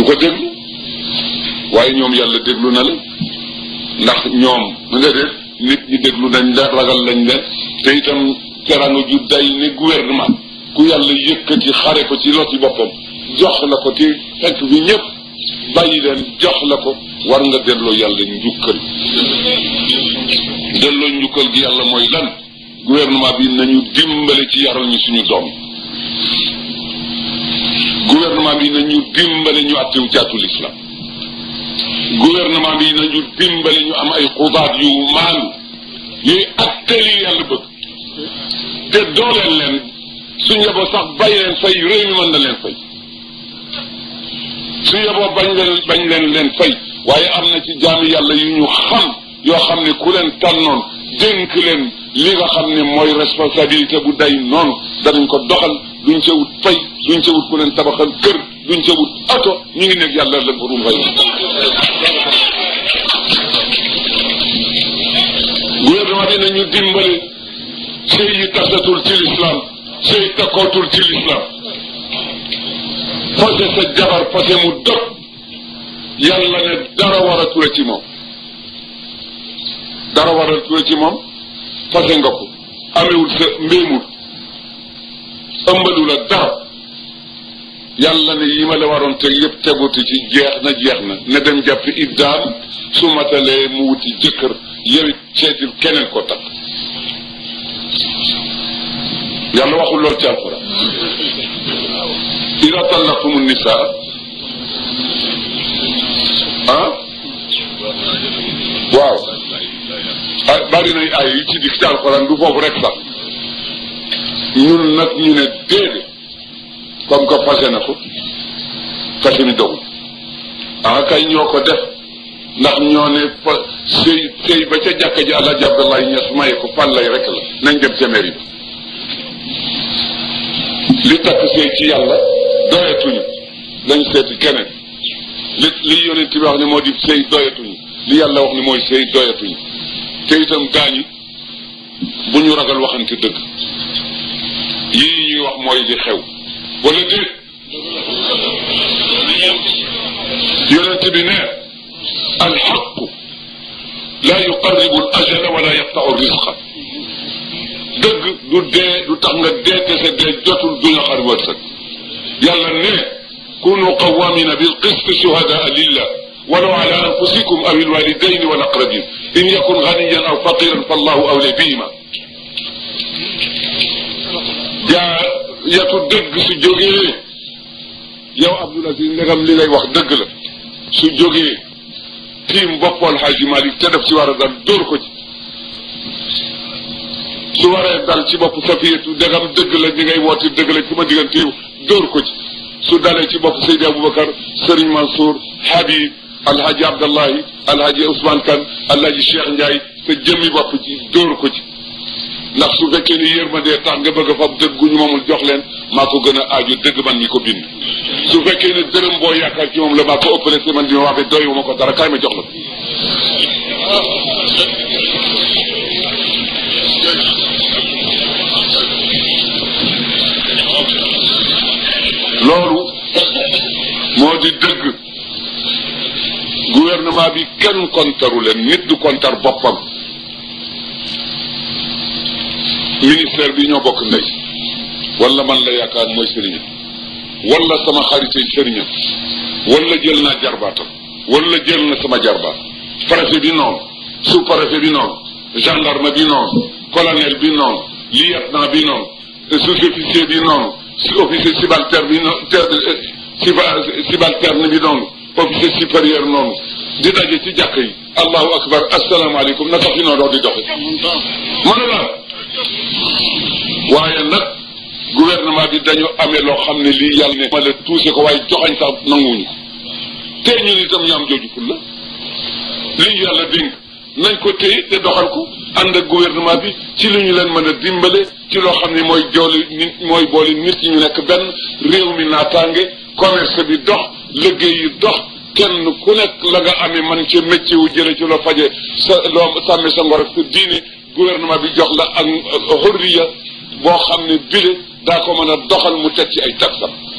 du ko déglu waaye ñoom yàlla déglu na la ndax ñoom nga def nit ñi déglu nañ la ragal lañ leen te itam teranga ju day ne gouvernement ku yàlla yëkkati xare ko ci loti boppam jox la ko te fekk fi ñëpp bàyyi leen jox la ko war nga delloo yàlla njukkal delloo njukkal gi yàlla mooy lan gouvernement bi nañu dimbale ci yaral ñu suñu doom gouvernement bi nañu dimbale ñu attewu caatu l'islam gouvernement bi nañu dimbale ñu am ay xubaat yu maanu yuy atteli yàlla bëgg te dooleel leen su yeboo sax bàyyi leen fay réew mi mën na leen fay su yeboo bañ leen bañ leen leen fay waaye am na ci jaami yàlla yu ñu xam yoo xam ne ku leen tànnoon dénk leen li nga xam ne mooy responsabilité bu day noonu danañ ko doxal duñ ca wut fay duñ ca wut ku leen tabaxal kër duñ ca wut oto ñu ngi nekk yàlla la borom fay gouvernement bi nañu dimbale sëy yi tasatul ci l'islam sëy takkootul ci l'islam fase sa jabar fase mu dog yàlla ne dara war a ture ci moom dara war a ture ci moom fase nga ko amewul sa mbéemul ëmbalu la dara yàlla ne yi ma la waroon teg yëpp teguti ci jeex na jeex na ne dem jàppi iddaam su matalee mu wuti jëkkër yowit seetil keneen ko takk yàlla waxul lool ci alquran ida tallaqtumu nisaa ah waaw ah bari nañ ay yi ci dikk ci alquran du foofu rek sax ñun nag ñu ne déedéet comme que fase na ko fase mi dogul ah kay ñoo ko def ndax ñoo ne fa sëy sëy ba ca jàkka ji Alaaji Abdoulaye Ñas maye ko fan lay rek la nañ dem ca mairie bi li takk sëy ci yàlla doyatuñu lañ seeti keneen li li yonent bi wax ne moo di sëy doyatuñu li yàlla wax ne mooy sëy doyatuñu te itam gaañi bu ñu ragal waxante dëgg yii ñuy wax mooy li xew wala déet yonent bi ne alxaqu laa yuqarribu al ajala wala yaqtau risqa dëgg du dee du tax nga dee te sa dee jotul du la xar wërsëg yàlla ne kunu qawamina bil qist shuhadaa lillah walaw ala anfusikum aw alwalidaini wal aqrabin in yakun ganiyan aw faqiran fallahu awla bihima jaa yatu dëgg su jógee yow Abdoul Aziz ndegam li ngay wax dëgg la su jógee tiim boppal Xaaji Malik te def ci war a dal dóor ko ci su waree dal ci bopp Safiyatu ndegam dëgg la li ngay woote dëgg la ci ma diggante yow dóor ko ci su dalee ci bopp Seydi Aboubacar Serigne Mansour Habib Alhaji Abdallahi Alhaji Ousmane Kane Alhaji Cheikh Ndiaye sa jëmmi bopp ci dóor ko ci ndax su fekkee ni yërmandee tax nga bëgg a fab dëgg gu ñu moomul jox leen maa ko gën a aaju dëgg man mi ko bind su fekkee ne dërëm boo yaakaar ci moom la maa ko ëppale te man di ma waxee doyu ma ko dara kaay ma jox la loolu moo di dëgg gouvernement bi kenn kontaru leen nit du kontar boppam ministère bi ñoo bokk ndey wala man la yaakaar mooy sëriñam wala sama xaritay sëriñam wala jël naa jarbaatam wala jël na sama jarbaat préfet bi noonu sous préfet bi noonu gendarme bi noonu colonel bi noonu lieutenant bi noonu sous-officier bi noonu officier subalterne bi noonu subalterne bi noonu officier supérieur noonu di daje ci jàkk yi allahu akbar asalaamaaleykum na tax fi noonu di doxe mënu la waaye nag gouvernement bi dañu amee loo xam ne lii yàlla ne ma la tuuse ko waaye joxañ sax nanguwuñu ko te ñun itam ñu am jooju ful la lii yàlla dénk nañ ko téye te doxal ko ànd ak gouvernement bi ci li ñu leen mën a dimbale ci loo xam ne mooy jooli nit mooy boole nit ñi ñu nekk benn réew mi naataange commerce bi dox liggéey yi dox kenn ku nekk la nga amee man ci métier wu jële ci loo faje sa loo sàmme sa ngor ak sa diine gouvernement bi jox la ak xurriya boo xam ne bile daa ko mën a doxal mu teg ci ay taxam